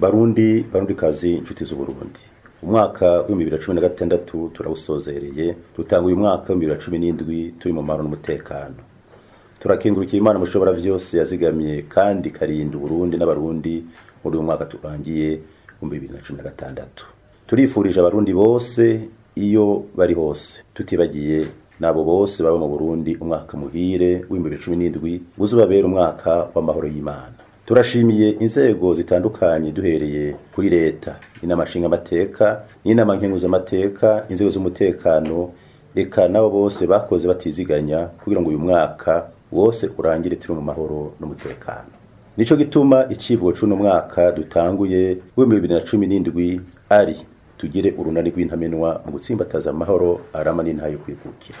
barundi barundi kazi inshuti z'uburundi umwaka w'ibihumbi bibiri na cumi na gatandatu turawusozereye dutanga uyu mwaka w'ibihumbi bibiri na cumi n'indwi turi mu mahoro n'umutekano turakengurukira imana mushobora vyose yazigamiye kandi ikarinda uburundi n'abarundi muri uyu mwaka turangiye w'ibihumbi bibiri na cumi na gatandatu turifurije abarundi bose iyo bari hose tutibagiye nabo bose baba mu burundi umwaka muhire w'ibihumbi bibiri na cumi n'indwi uzubabera umwaka w'amahoro y'imana turashimiye inzego zitandukanye duhereye kuri leta inama nshingamateka n'inama nkenguzamateka inzego z'umutekano eka nabo bose bakoze batiziganya kugira ngo uyu mwaka wose urangire turi mu mahoro n'umutekano nico gituma icivugo c'uno mwaka dutanguye w'ibihumbi bibiri na cumi n'indwi ari tugire urunani rw'intamenwa mu gutsimbataza amahoro arama n'intayo kwikukira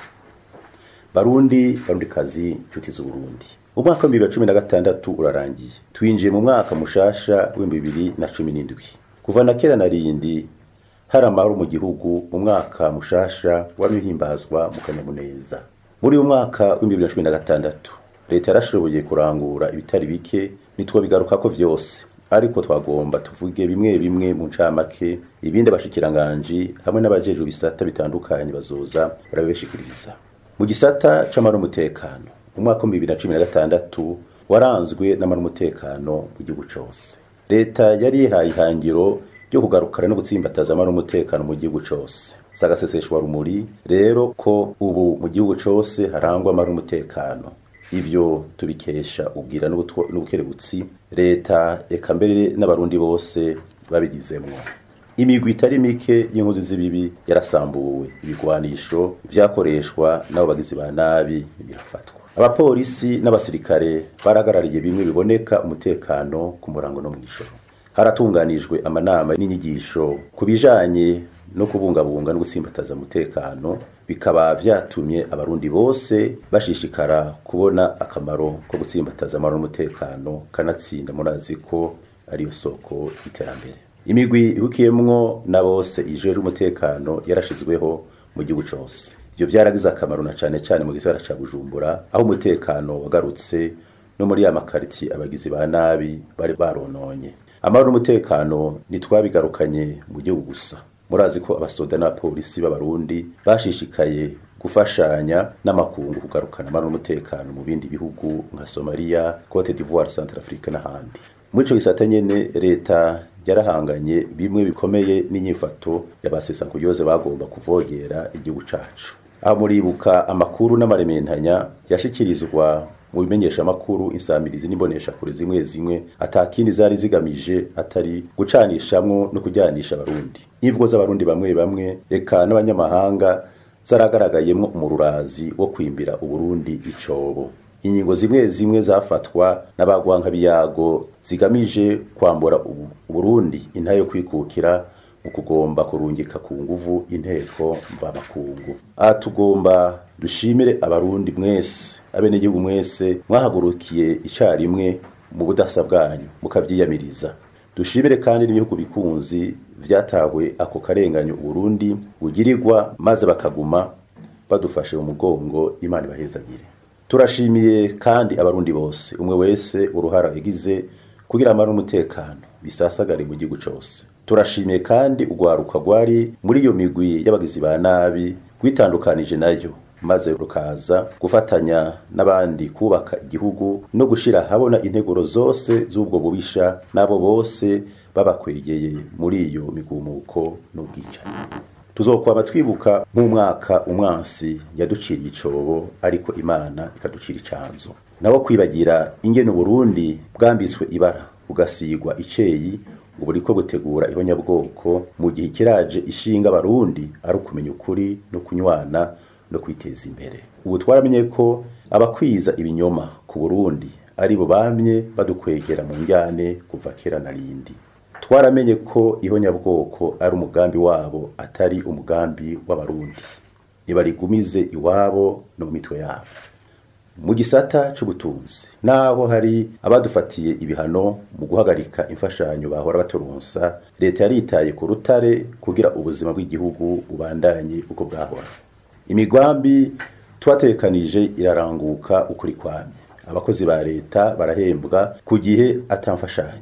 barundi barundi kazi nshuti z'uburundi umwaka wa bibiri na cumi na gatandatu urarangiye twinjiye mu mwaka mushasha w'ibihumbi bibiri na cumi n'indwi kuva na kera na rindi hari amahoro mu gihugu umwaka mushasha wamihimbazwa mu kanyamuneza muri uyu mwaka w'ibihumbi bibiri na cumi na gatandatu leta yarashoboye kurangura ibitari bike ntitwobigarukako vyose ariko twagomba tuvuge bimwe bimwe mu ncamake ibindi abashikiranganji hamwe n'abajejwe ibisata bitandukanye bazoza barabibashikiriza mu gisata c'amahoro n'umutekano umwaka w'ibihumbi bibiri na cumi na gatandatu waranzwe n'amahoro n'umutekano mu gihugu cose leta yari yihaye ihangiro ryo kugarukana no gutsimbataza amahoro n'umutekano mu gihugu cose sagaseseshwa rumuri rero ko ubu mu gihugu cose harangwa amahoro n'umutekano ivyo tubikesha ubwira n'ubukerebutsi leta eka mbere n'abarundi bose babigizemwo imigwi itari mike y'inkozi z'ibibi yarasambuwe ibigwanisho vyakoreshwa n'abo bagizi ba nabi birafatwa abapolisi n'abasirikare barahagarariye bimwe biboneka umutekano ku murango no mw'ijoro haratunganijwe amanama n'inyigisho ku bijanye no kubungabunga no gutsimbataza umutekano bikaba vyatumye abarundi bose bashishikara kubona akamaro ko gutsimbataza amahoro n'umutekano kanatsinda murazi ko ariyo soko y'iterambere imigwi ibukiyemwo na bose ijejwe umutekano yarashizweho mu gihugu cose ivyo vyaragize akamaro na cane cane mu gisagara ca bujumbura aho umutekano wagarutse no muri ya makariti abagizi ba nabi bari barononye amahoro n'umutekano ntitwabigarukanye mu gihugu gusa murazi ko abasoda n'abapolisi b'abarundi bashishikaye gufashanya n'amakungu kugarukana amahoro n'umutekano mu bindi bihugu nka Somalia, Cote d'Ivoire, Centrafrique n'ahandi muri ico gisata nyene leta yarahanganye bimwe bikomeye n'inyifato y'abasesankuyoze bagomba kuvogera igihugu cacu aho muribuka amakuru n'amarementanya yashikirizwa mu bimenyesha makuru insamirizi n'imbonesha kure zimwe zimwe atakindi zari zigamije atari gucanishamwo no kujyanisha abarundi imvugo z'abarundi bamwe bamwe eka n'abanyamahanga zaragaragayemwo umururazi wo kwimbira uburundi icobo ingingo zimwe zimwe zafatwa n'abagwanka biyago zigamije kwambura uburundi intayo kwikukira mu kugomba kurungika ku nguvu inteko mvamakungu aha tugomba dushimire abarundi mwese abenegihugu mwese mwahagurukiye icarimwe mu budasa bwanyu mukavyiyamiriza dushimire kandi n'ibihugu bikunzi vyatawe ako karenganyo uburundi bugirirwa maze bakaguma badufashe mu mugongo imana ibahezagire turashimiye kandi abarundi bose umwe wese uruhara yagize kugira amara n'umutekano bisasagare mu gihugu cose turashimiye kandi urwaruka rwari muri iyo migwi y'abagizi ba nabi rwitandukanije nayo maze rukaza gufatanya n'abandi kubaka igihugu no gushira habona integuro zose z'ubwo bubisha n'abo bose babakwegeye muri iyo migumuko n'ubwicanyi tuzokwaba twibuka nk'umwaka umwansi yaduciriye icobo ariko imana ikaducira icanzo nawo kwibagira ingene uburundi bwambitswe ibara bugasigwa iceyi ngo buriko gutegura ihonyabwoko mu gihe ikiraje ishinga abarundi ari ukumenya ukuri no kunywana no kwiteza imbere ubu twaramenye ko abakwiza ibinyoma ku burundi ari bo bamye badukwegera mu njyane kuva kera na rindi twaramenye ko ihonyabwoko ari umugambi wabo atari umugambi w'abarundi nibarigumize iwabo no mu mitwe yabo mu gisata c'ubutunzi naho hari abadufatiye ibihano mu guhagarika imfashanyo bahora baturonsa leta yaritaye ku rutare kugira ubuzima bw'igihugu bubandanye uko bwahora imigambi twatekanije iraranguka ukuri kwamye abakozi ba leta barahembwa ku gihe atamfashanyo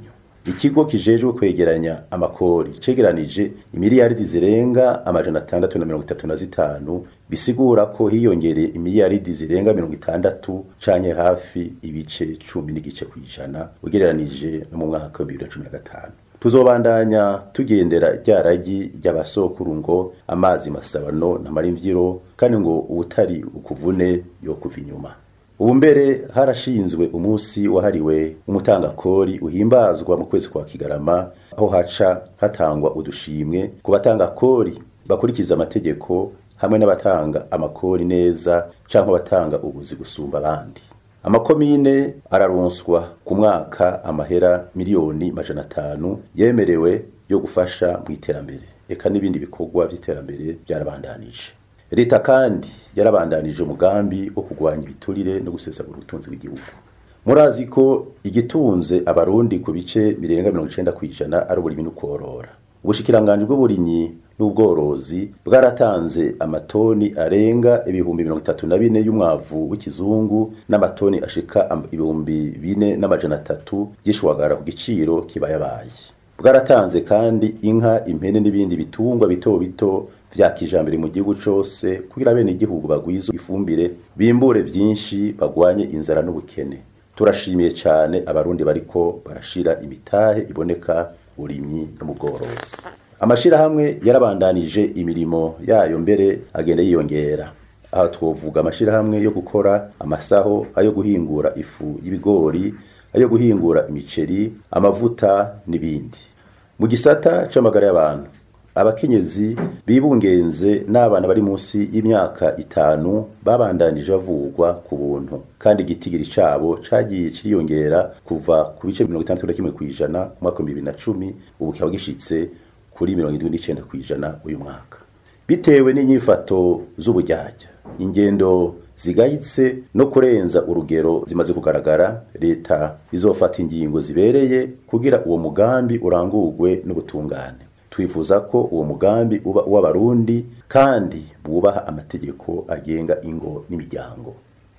ikigo kijejwe kwegeranya amakori cegeranije imiliyaridi zirenga amajana atandatu na mirongo itatu na zitanu bisigura ko hiyongereye imiliyaridi zirenga mirongo itandatu canke hafi ibice cumi n'igice kw'ijana ugereranije no mu mwaka wa bibiri na cumi na gatanu tuzobandanya tugendera rya ragi ry'abasokuru ngo amazi masabano ntamara imvyiro kandi ngo uwutari ukuvune yokuva inyuma ubu mbere harashinzwe umunsi wahariwe umutangakori uhimbazwa mu kwezi kwa kigarama aho haca hatangwa udushimwe ku batangakori bakurikiza amategeko hamwe n'abatanga amakori neza canke abatanga ubuzi gusumba abandi amakomine araronswa ku mwaka amahera miliyoni majana atanu yemerewe yo gufasha mu iterambere eka n'ibindi bikorwa vy'iterambere byarabandanije leta kandi yarabandanije umugambi wo kurwanya ibiturire no gusesagura ubutunzi bw'igihugu murazi ko igitunze abarundi ku bice birenga mirongo icenda kw'ijana ari uburimyi n'ukworora ubushikiranganji bw'uburimyi n'ubworozi bwaratanze amatoni arenga ibihumbi mirongo itatu na bine y'umwavu w'ikizungu n'amatoni ashika ibihumbi bine n'amajana atatu y'ishwagara ku giciro kibayabaye bwaratanze kandi inka impene n'ibindi bitungwa bito bito vya kijambere mu gihugu cose kugira bene igihugu bagwiza ifumbire bimbure vyinshi bagwanye inzara n'ubukene turashimiye cyane abarundi bariko barashira imitahe iboneka urimyi no mu bworozi amashirahamwe yarabandanije imirimo yayo mbere agenda yiyongera aha twovuga amashirahamwe yo gukora amasaho ayo guhingura ifu y'ibigori ayo guhingura imiceri amavuta n'ibindi mu gisata c'amagara y'abantu abakenyezi bibungenze n'abana bari munsi y'imyaka itanu babandanije bavugwa ku buntu kandi igitigiri cabo cagiye kiriyongera kuva ku bice mirongo itandatu na kimwe kw'ijana mu mwaka wa bibiri na cumi ubu kikaba gishitse kuri mirongo indwi n'icenda kw'ijana uyu mwaka bitewe n'inyifato z'ubujyajya ingendo zigayitse no kurenza urugero zimaze kugaragara leta izofata ingingo zibereye kugira uwo mugambi urangurwe n'ubutungane twifuza ko uwo mugambi uba uw'abarundi kandi bubaha amategeko agenga ingo n'imiryango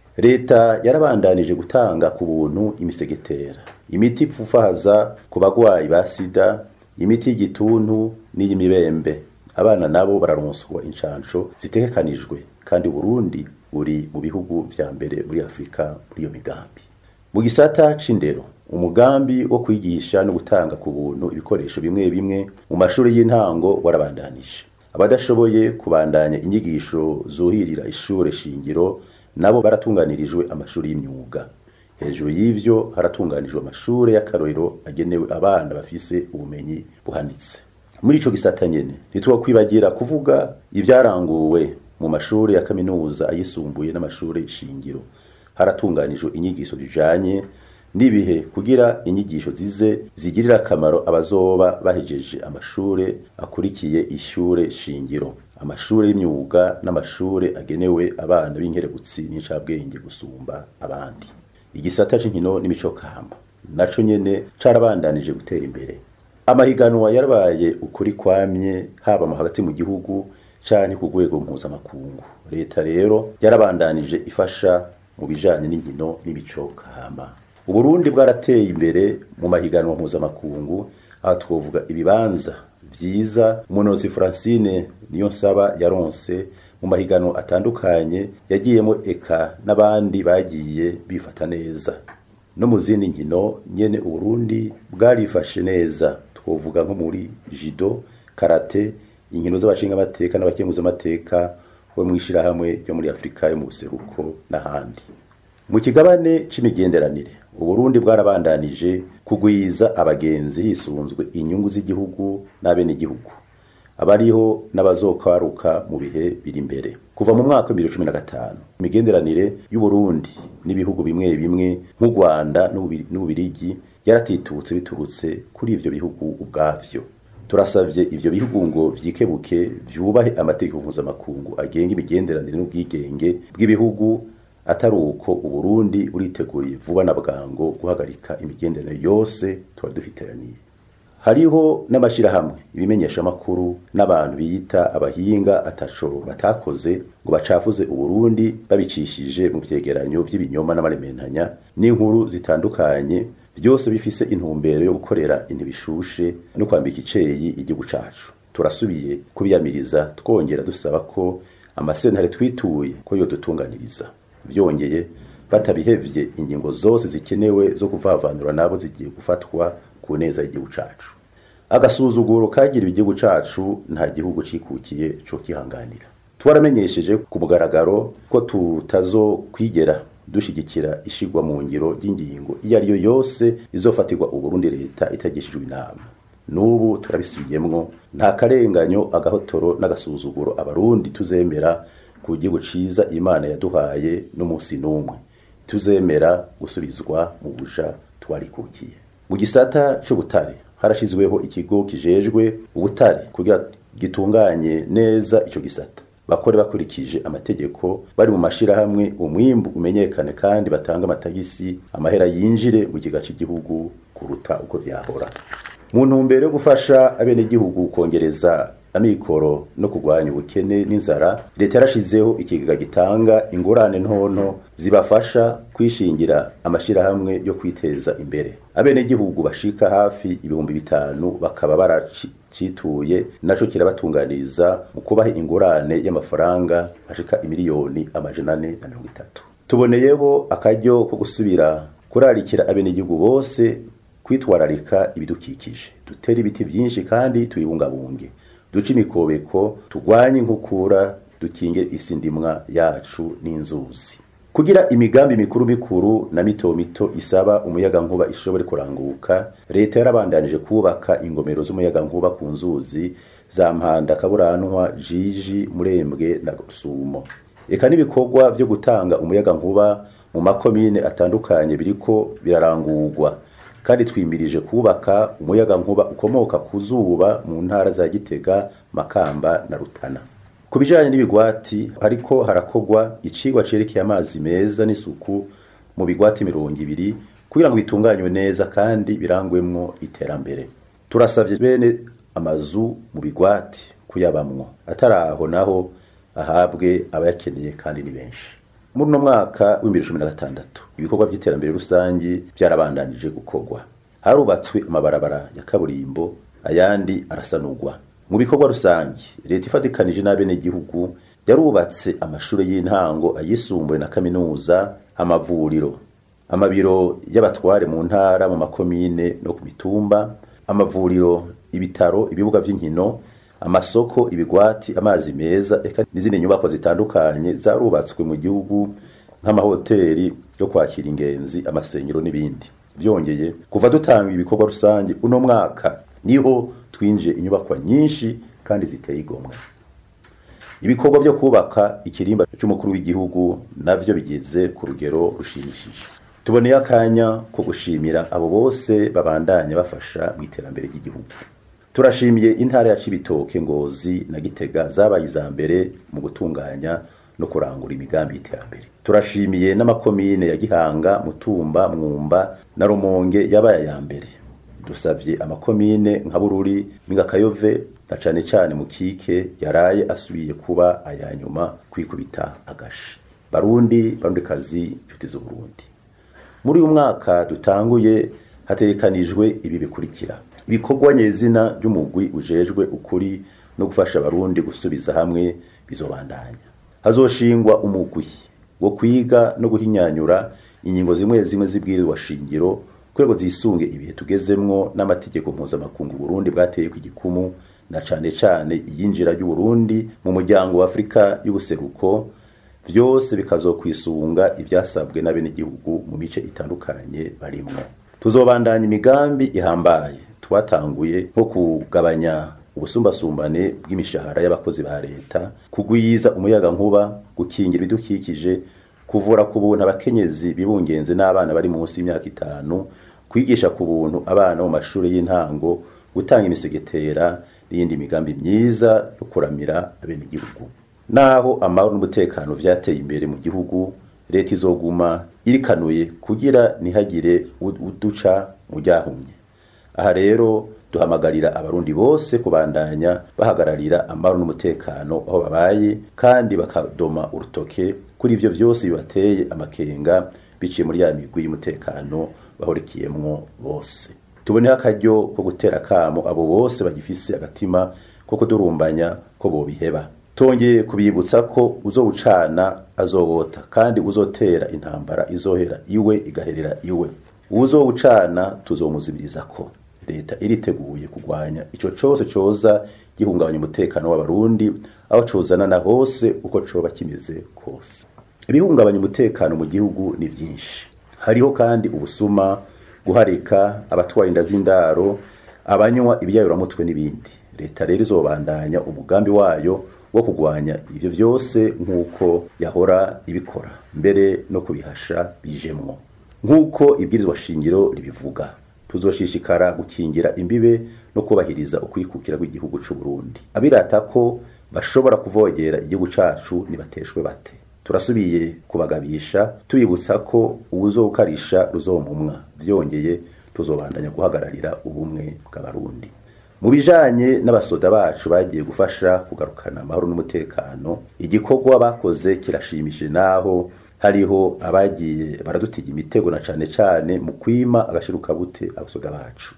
leta yarabandanije gutanga ku buntu imisegetera imiti ipfufaza ku bagwayi ba sida imiti y'igituntu n'iy'imibembe abana nabo bararonswa inshansho zitegekanijwe kandi Burundi buri mu bihugu vya mbere muri Afrika muri iyo migambi mu gisata c'indero umugambi wo kwigisha no gutanga ku buntu ibikoresho bimwe bimwe mu mashuri y'intango warabandanije abadashoboye kubandanya inyigisho zuhirira ishure shingiro nabo baratunganirijwe amashuri y'imyuga hejuru y'ivyo haratunganijwe amashure y'akarorero agenewe abana bafise ubumenyi buhanitse muri ico gisata nyene ntitwokwibagira kuvuga ivyaranguwe mu mashuri ya kaminuza ayisumbuye n'amashuri shingiro haratunganijwe inyigisho zijanye n'ibihe kugira inyigisho zize zigirira akamaro abazoba bahejeje amashure akurikiye ishure shingiro amashure y'imyuga n'amashure agenewe abana b'inkerebutsi n'incabwenge gusumba abandi igisata c'inkino n'imico kamba naco nyene carabandanije gutera imbere amahiganwa yarabaye ukuri kwamye haba mu hagati mu gihugu canke ku rwego mpuzamakungu leta rero yarabandanije ifasha mu bijanye n'inkino n'imico kama uburundi bwarateye imbere mu mahiganwa mpuzamakungu aha twovuga ibibanza vyiza umunozi francine niyo nsaba yaronse mu mahiganwa atandukanye yagiyemo eka n'abandi bagiye bifata neza no mu zindi nkino nyene uburundi bwarifashe neza twovuga nko muri jido karate inkino z'abashingamateka n'abakenguzamateka bo mw'ishirahamwe ryo muri afurika yo mu buseruko n'ahandi mu kigabane c'imigenderanire uburundi bwarabandanije kugwiza abagenzi hisunzwe inyungu z'igihugu n'abenegihugu abariho n'abazokwaruka mu bihe biri imbere kuva mu mwaka wa 2015 imigenderanire y'uburundi n'ibihugu bimwe bimwe nk'u Rwanda n'ububirigi yaratitutse biturutse kuri ivyo bihugu ubwavyo turasavye ivyo bihugu ngo vyikebuke vyubahe amategeko mpuzamakungu agenga imigenderanire n'ubwigenge bw'ibihugu atari uko uburundi buriteguye vuba na bwango guhagarika imigenderanire yose tuba dufiteraniye hariho n'amashirahamwe ibimenyesha makuru n'abantu biyita abahinga ataco batakoze ngo bacafuze uburundi babicishije mu vyegeranyo vy'ibinyoma n'amarementanya n'inkuru zitandukanye byose bifise intumbero yo gukorera intibishushe no kwambika iceyi igihugu cacu turasubiye kubiyamiriza twongera dusaba ko amasentare twituye ko yodutunganiriza byongeye batabihevye ingingo zose zikenewe zo kuvavanura nabo zigiye gufatwa ku neza y'igihugu cacu agasuzuguro kagiriwe igihugu cacu nta gihugu cikukiye co kihanganira twaramenyesheje ku mugaragaro ko tutazokwigera dushigikira ishigwa mu ngiro ry'ingingo iyo ari yo yose izofatirwa uburundi leta itagishijwe inama n'ubu turabisubiyemwo nta karenganyo agahotoro n'agasuzuguro abarundi tuzemera ku gihugu ciza imana yaduhaye n'umunsi n'umwe tuzemera gusubizwa mu buja twarikukiye mu gisata c'ubutare harashizweho ikigo kijejwe ubutare kugira gitunganye neza ico gisata bakore bakurikije amategeko bari mu mashirahamwe umwimbu umenyekane kandi batanga amatagisi amahera yinjire mu kiga cy'igihugu kuruta uko vyahora mu ntumbero yo gufasha abenegihugu kongereza amikoro no kurwanya ubukene n'inzara leta yarashizeho ikigega gitanga ingurane ntonto zibafasha kwishingira amashirahamwe yo kwiteza imbere abenegihugu bashika hafi ibihumbi bitanu bakaba baracituye naco kirabatunganiriza mu kubaha ingurane y'amafaranga ashika imiliyoni amajana ane na mirongo itatu tuboneyeho akaryo ko gusubira kurarikira abenegihugu bose kwitwararika ibidukikije dutere ibiti byinshi kandi tubibungabunge duce imikobeko turwanye inkukura dukinge isi ndimwa yacu n'inzuzi kugira imigambi mikuru mikuru na mito mito isaba umuyaga nkuba ishobore kuranguka leta yarabandanije kubaka ingomero z'umuyaga nkuba ku nzuzi za mpanda kaburanwa jiji murembwe na sumo eka n'ibikorwa vyo gutanga umuyaga nkuba mu makomine atandukanye biriko birarangurwa kandi twimirije kubaka umuyaga nkuba ukomoka ku zuba mu ntara za Gitega Makamba na Rutana ku bijanye n'ibigwati hariko harakogwa icigwa cerekeye amazi meza n'isuku mu bigwati mirongo ibiri kugira ngo bitunganywe neza kandi birangwemwo iterambere turasavye bene amazu mu bigwati kuyabamwo ataraho naho ahabwe abayakeneye kandi ni benshi muri uno mwaka w'ibihumbi cumi na gatandatu ibikorwa by'iterambere rusange byarabandanije gukorwa harubatswe amabarabara ya kaburimbo ayandi arasanurwa mu bikorwa rusange leta ifatikanije n'abenegihugu yarubatse amashuri y'intango ayisumbuye na kaminuza amavuriro amabiro y'abatware mu ntara mu makomine no ku mitumba amavuriro ibitaro ibibuga by'inkino amasoko ibigwati amazi meza eka n'izindi nyubako zitandukanye zarubatswe mu gihugu nk'amahoteli yo kwakira ingenzi amasengero n'ibindi byongeye kuva dutanga ibikorwa rusange uno mwaka niho twinjiye inyubakwa nyinshi kandi ziteye igomwe ibikorwa byo kubaka ikirimba cy'umukuru w'igihugu navyo bigeze ku rugero rushimishije tuboneye akanya ko gushimira abo bose babandanya bafasha mu iterambere ry'igihugu turashimiye intara ya Cibitoke Ngozi na Gitega zabaye iza mbere mu gutunganya no kurangura imigambi y'iterambere turashimiye n'amakomine ya Gihanga Mutumba Mwumba na Rumonge yabaye ya mbere dusavye amakomine nka Bururi Mingakayove na cane cane mu kike yaraye asubiye kuba aya nyuma kwikubita agashi barundi barundi kazi inshuti z'u Burundi muri uyu mwaka dutanguye hatekanijwe ibi bikurikira ibikorwa nyezina by'umugwi ujejwe ukuri no gufasha abarundi gusubiza hamwe bizobandanya hazoshingwa umugwi wo kwiga no guhinyanyura ingingo zimwe zimwe zibwirizwa shingiro kurego zisunge ibihe tugezemwo n'amategeko mpuzamakungu Burundi bwateye ku gikumu na cane cane iyinjira ry'Uburundi mu muryango wa Afrika y'ubuseruko vyose bikazokwisunga ivyasabwe n'abenegihugu mu mice itandukanye barimwo tuzobandanya imigambi ihambaye twatanguye nko kugabanya ubusumbasumbane bw'imishahara y'abakozi ba leta kugwiza umuyaga nkuba gukingira ibidukikije kuvura ku buntu abakenyezi bibungenze n'abana bari munsi y'imyaka itanu kwigisha ku buntu abana mu mashuri y'intango gutanga imisegetera n'iyindi migambi myiza yo kuramira abenegihugu naho amahoro n'umutekano vyateye imbere mu gihugu leta izoguma irikanuye kugira ntihagire uduca mu ryahumye aha rero duhamagarira abarundi bose kubandanya bahagararira amahoro n'umutekano aho babaye kandi bakadoma urutoke kuri ivyo vyose bibateye amakenga biciye muri ya migwi y'umutekano bahorikiyemwo bose tuboneho akaryo ko gutera akamo abo bose bagifise agatima ko kudurumbanya ko bobiheba tongeye kubibutsa ko uzowucana azowota kandi uzotera intambara izohera iwe igaherera iwe uzowucana tuzomuzibiriza ko leta iriteguye kurwanya ico cose coza gihungabanya umutekano w'abarundi aho cozana na hose uko coba kimeze kose ibihungabanya umutekano mu gihugu ni vyinshi hariho kandi ubusuma guharika abatwara inda z'indaro abanywa ibiyayuramutwe n'ibindi leta rero izobandanya umugambi wayo wo kurwanya ivyo vyose nk'uko yahora ibikora mbere no kubihasha bijemwo nk'uko ibwirizwa shingiro ribivuga tuzoshishikara gukingira imbibe no kubahiriza ukwikukira kw'igihugu c'u Burundi abirata ko bashobora kuvogera igihugu cacu nibateshwe bate turasubiye kubagabisha tubibutsa ko uwuzokarisha ruzomumwa vyongeye tuzobandanya guhagararira ubumwe bw'abarundi mu bijanye n'abasoda bacu bagiye gufasha kugarukana amahoro n'umutekano igikorwa bakoze kirashimishije naho hariho abagiye baradutiga imitego na cane cane mu kwima agashirukabute abasoda bacu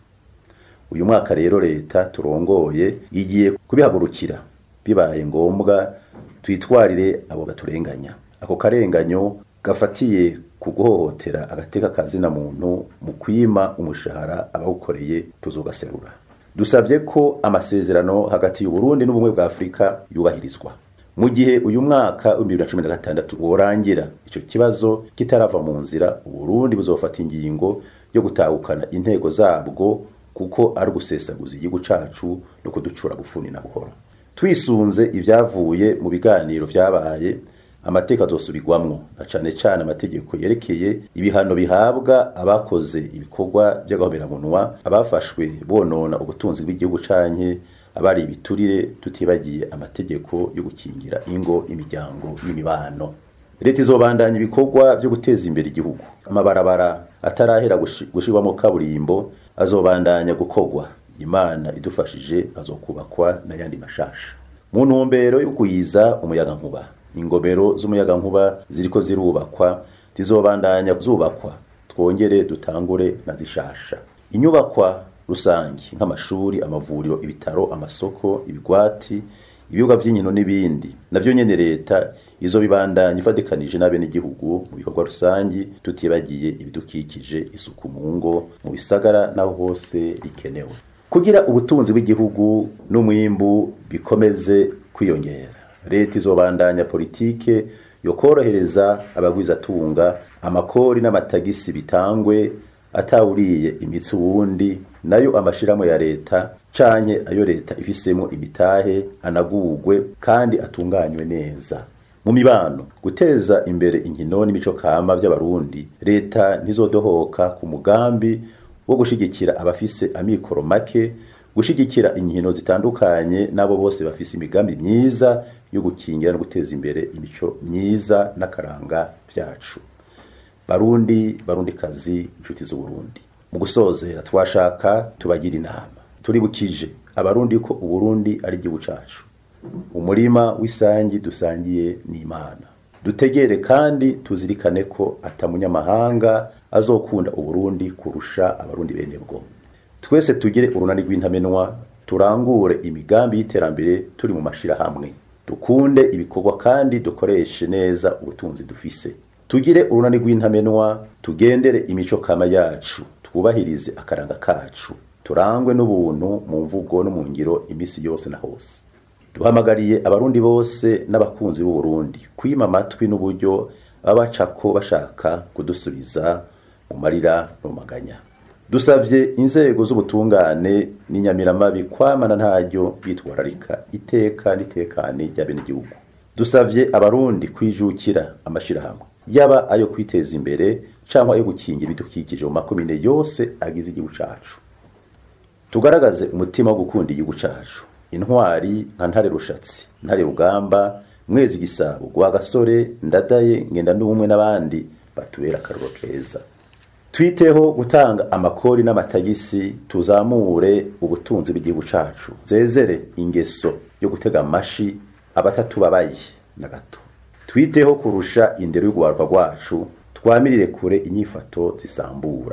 uyu mwaka rero leta turongoye igiye kubihagurukira bibaye ngombwa twitwarire abo baturenganya ako karenganyo gafatiye ku guhohotera agateka kazina muntu mu kwima umushahara abawukoreye tuzogaserura dusabye ko amasezerano hagati y'uburundi n'ubumwe bwa afurika yubahirizwa mu gihe uyu mwaka wa 2016 worangira ico kibazo kitarava mu nzira uburundi buzofata ingingo yo gutahukana intego zabwo kuko ari ugusesaguza igihugu cacu no kuducura gufuni na buhoro twisunze ibyavuye mu biganiro vyabaye amateka azosubirwamwo na cane cane amategeko yerekeye ibihano bihabwa abakoze ibikorwa by'agahomeраmunwa abafashwe bonona ubutunzi bw'igihugu canke abari ibiturire tutibagiye amategeko yo gukingira ingo imiryango n'imibano leta izobandanya ibikorwa byo guteza imbere igihugu amabarabara atarahera gushirwamo kaburimbo azobandanya gukorwa imana idufashije azokubakwa n'ayandi mashasha mu ntumbero yo kuyiza umuyaga nkuba ingomero z'umuyaga nkuba ziriko zirubakwa zizobandanya zubakwa twongere dutangure na zishasha inyubakwa rusangi nk'amashuri amavuriro ibitaro amasoko ibigwati ibibuga vy'inkino n'ibindi navyo nyene leta izo bibandanya ifatikanije n'abenegihugu mu bikorwa rusangi tutibagiye ibidukikije isuku mu ngo mu bisagara naho hose rikenewe kugira ubutunzi bw'igihugu n'umwimbu bikomeze kwiyongera leta izobandanya politike yo korohereza abagwizatunga amakori n'amatagisi bitangwe atawuriye imitsi uwundi nayo amashiramo ya leta canke ayo leta ifisemo imitahe anagurwe kandi atunganywe neza mu mibano guteza imbere inkino n'imico kama by'abarundi leta ntizodohoka ku mugambi wo gushigikira abafise amikoro make gushigikira inkino zitandukanye n'abo bose bafise imigambi myiza yo gukingira no guteza imbere imico myiza n'akaranga vyacu barundi barundi kazi inshuti z'uburundi mu gusozera twashaka tubagira inama turibukije abarundi ko uburundi ari igihugu cacu umurima w'isangi dusangiye n'imana dutegere kandi tuzirikane ko atamunyamahanga azokunda uburundi kurusha abarundi bene bwo twese tugire urunani rw'intamenwa turangure imigambi y'iterambere turi mu mashirahamwe dukunde ibikorwa kandi dukoreshe neza ubutunzi dufise tugire urunani rw'intamenwa tugendere imico kama yacu twubahirize akaranga kacu turangwe n'ubuntu mu mvugo no mu ngiro imisi yose na hose duhamagariye abarundi bose n'abakunzi b'u Burundi kwima amatwi n'uburyo babacako bashaka kudusubiza mu marira no maganya dusavye inzego z'ubutungane n'inyamiramabi kwamana ntaryo bitwararika iteka n'itekane ry'abenegihugu dusavye abarundi kwijukira amashirahamwe yaba ayo kwiteza imbere cyangwa ayo gukingira ibidukikije mu makomine yose agize igihugu cacu tugaragaze umutima wo gukunda igihugu cacu intwari nka ntare rushatsi ntare rugamba mwezi gisabo gwa gasore ndadaye ngenda n'ubumwe n'abandi batubera akaruro keza twiteho gutanga amakori n'amatagisi tuzamure ubutunzi bw'igihugu cacu zezere ingeso yo gutega amashi abatatubabaye na gato twiteho kurusha indero y'urwaruka rwacu twamirire kure inyifato zisambura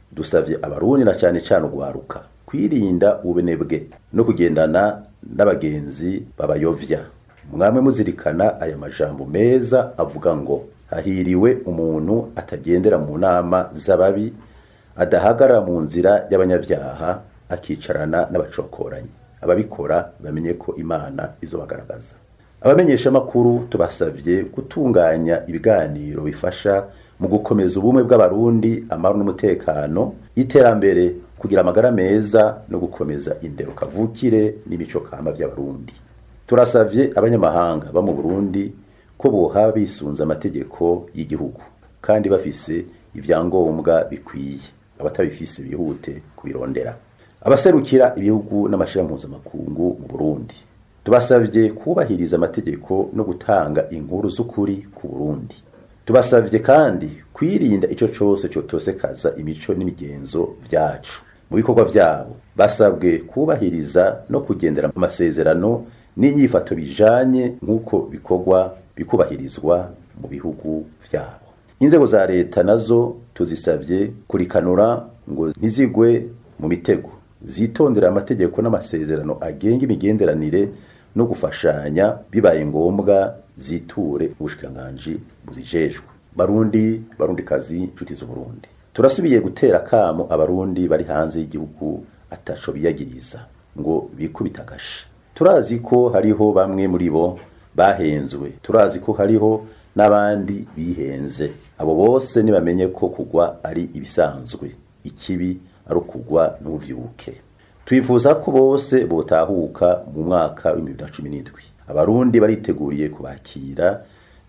dusavye abarundi na cane cane ugwaruka kwirinda ubenebwe no kugendana n'abagenzi babayovya mwamwe muzirikana aya majambo meza avuga ngo hahiriwe umuntu atagendera mu nama z'ababi adahagarara mu nzira y'abanyavyaha akicarana n'abacokoranyi ababikora bamenye ko imana izobagaragaza abamenyesha makuru tubasavye gutunganya ibiganiro bifasha mu gukomeza ubumwe bw'abarundi amahoro n'umutekano iterambere kugira amagara meza no gukomeza indero kavukire n'imico kama by'abarundi turasavye abanyamahanga ba mu Burundi ko boha bisunza amategeko y'igihugu kandi bafise ivyangombwa bikwiye abatabifise bihute kubirondera abaserukira ibihugu n'amashira mpuzamakungu mu Burundi tubasavye kubahiriza amategeko no gutanga inkuru z'ukuri ku Burundi tubasavye kandi kwirinda ico cose cotosekaza imico n'imigenzo vyacu mu bikorwa vyabo basabwe kubahiriza no kugendera amasezerano n'inyifato bijanye nk'uko bikorwa bikubahirizwa mu bihugu vyabo inzego za leta nazo tuzisavye kurikanura ngo ntizigwe mu mitego zitondera amategeko n'amasezerano agenga imigenderanire no gufashanya bibaye ngombwa ziture ubushikiranganji buzijejwe barundi barundi kazi nshuti z'uburundi turasubiye gutera kamo abarundi bari hanze y'igihugu ataco biyagiriza ngo bikubita agashi turazi ko hariho bamwe muri bo bahenzwe turazi ko hariho n'abandi bihenze abo bose nibamenye ko kugwa ari ibisanzwe ikibi ari ukugwa ntuvyuke twifuza ko bose botahuka mu mwaka wa 2017 abarundi bariteguriye kubakira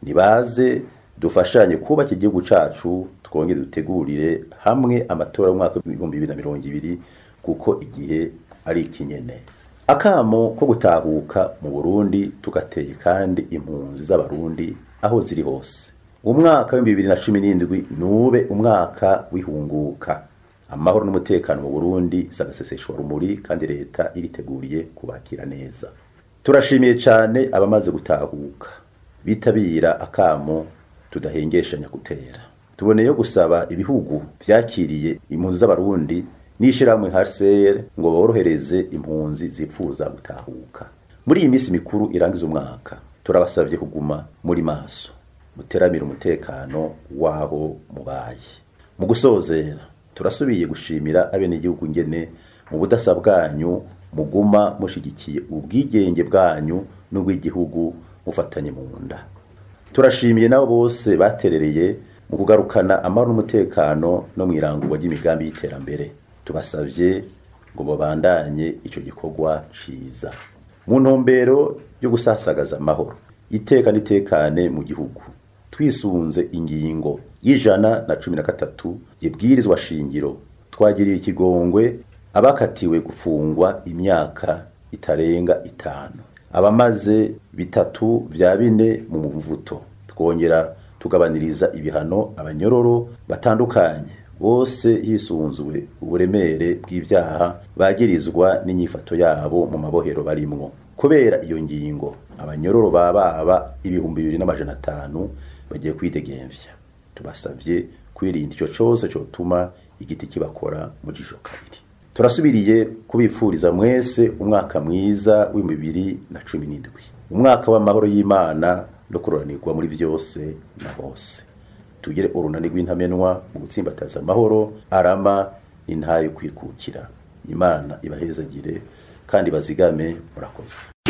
nibaze dufashanye kubaka igihugu cacu twongere dutegurire hamwe amatora y'umwaka w'ibihumbi bibiri na mirongo ibiri kuko igihe ari ikinyene akamo ko gutahuka mu burundi tugateye kandi impunzi z'abarundi aho ziri hose umwaka w'ibihumbi bibiri na cumi n'indwi nube umwaka w'ihunguka amahoro n'umutekano mu burundi sagaseseshwa rumuri kandi leta iriteguriye kubakira neza turashimiye cyane abamaze gutahuka bitabira akamo tudahengeshanya gutera tuboneyeho gusaba ibihugu vyakiriye impunzi z'abarundi n'ishirahamwe HCR ngo borohereze impunzi zipfuza gutahuka muri iyi minsi mikuru irangiza umwaka turabasabye kuguma muri maso muteramira umutekano wabo mubaye mu gusozera turasubiye gushimira abenegihugu ngene mu budasa bwanyu muguma mushigikiye ubwigenge bwanyu n'ubw'igihugu mufatanye mu nda turashimiye nabo bose baterereye mu kugarukana amahoro n'umutekano no mu irangurwa ry'imigambi y'iterambere tubasavye ngo babandanye ico gikorwa ciza mu ntumbero yo gusasagaza amahoro iteka n'itekane mu gihugu twisunze ingingo y'ijana na cumi na gatatu ibwirizwa shingiro twagiriye ikigongwe abakatiwe gufungwa imyaka itarenga itanu abamaze bitatu vya bine mu mvuto twongera tugabaniriza ibihano abanyororo batandukanye bose hisunzwe uburemere bw'ivyaha bagirizwa n'inyifato yabo mu mabohero barimwo kubera iyo ngingo abanyororo bababa ibihumbi bibiri n'amajana atanu bagiye kwidegemvya tubasavye kwirinda ico cose cotuma igiti kibakora mu jisho kabiri turasubiriye kubipfuriza mwese umwaka mwiza w'ibihumbi bibiri na cumi n'indwi umwaka w'amahoro y'imana no kuroranirwa muri byose na hose tugire urunani rw'intamenwa mu gutsimbataza amahoro arama n'intayo kwikukira imana ibahezagire kandi bazigame murakoze